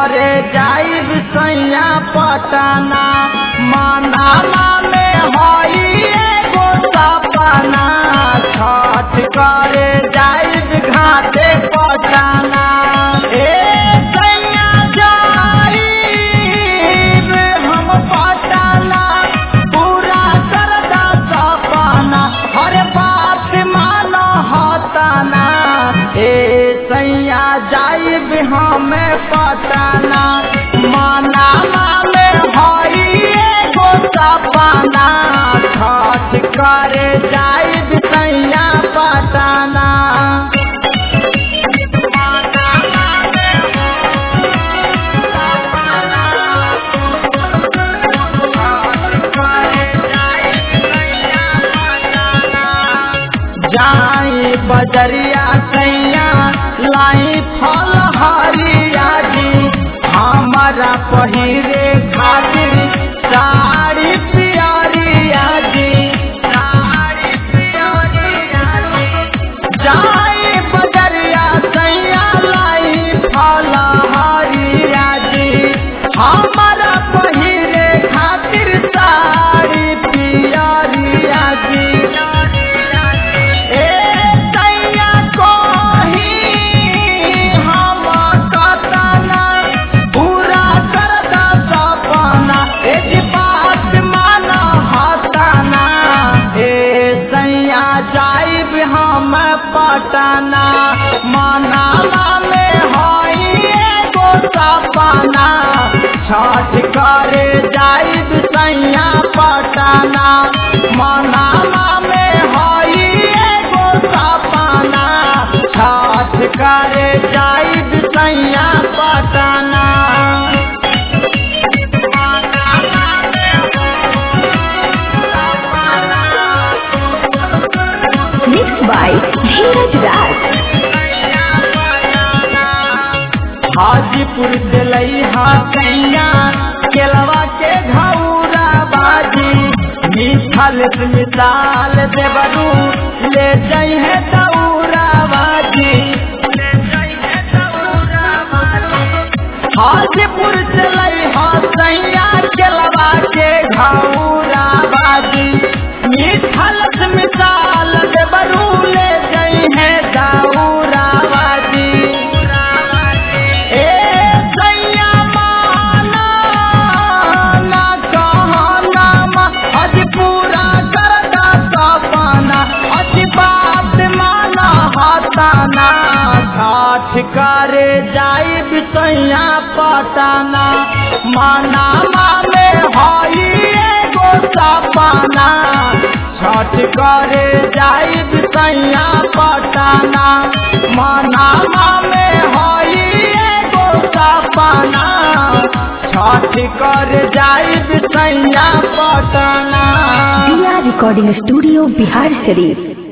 करे जाइब सैया पटना मनामा में हई एगो सपना छठ करे जाइब घाटे पटना ए सैया जाइब हम पटना पूरा करदा सपना हर बात मान हताना ए सैया जाइब हमें पटना मनामा में हई एगो सपना छठ करे जाइब सैया पटना जाई बजरिया सैया लाई फल हरिया जी हमारा पहिरे खातिर साड़ी पियरिया जी साड़ी पियरिया जी जाई बजरिया सैया लाई फल हरिया जी हमारा पहिरे खातिर साड़ी पियरिया जी ए सैया कोही हम कतना पूरा करदा सपना ए जी बात मान हताना ए सैया जाइब हम पटना मनाला में हई एगो सपना छठ करे जाइब सैया पटना मनाला में हई एगो सपना छठ करे जाइब सैया Patna Mixed by Dheeraj Raj. Hajipur दिलई हाथैया केलवा के घौरा बाजी मिथल से मिसाल देवरू ले जाइ है दौरा बाजी हाजीपुर दिलई हाथैया केलवा के घौरा बाजी मिथल से मिसाल देवरू ले जाइ है दौरा बाजी ए सैया माना ना कहना मा आज पूरा करदा सपना आज बात माना हताना ठाठ करे जाई बिसैया पटाना मनामा में हई एगो सपना छठ करे जाई बिसैया पटाना मनामा में हई एगो सपना छठ कर जाई बिसैया Patna Dia Recording Studio, Bihar Sharif.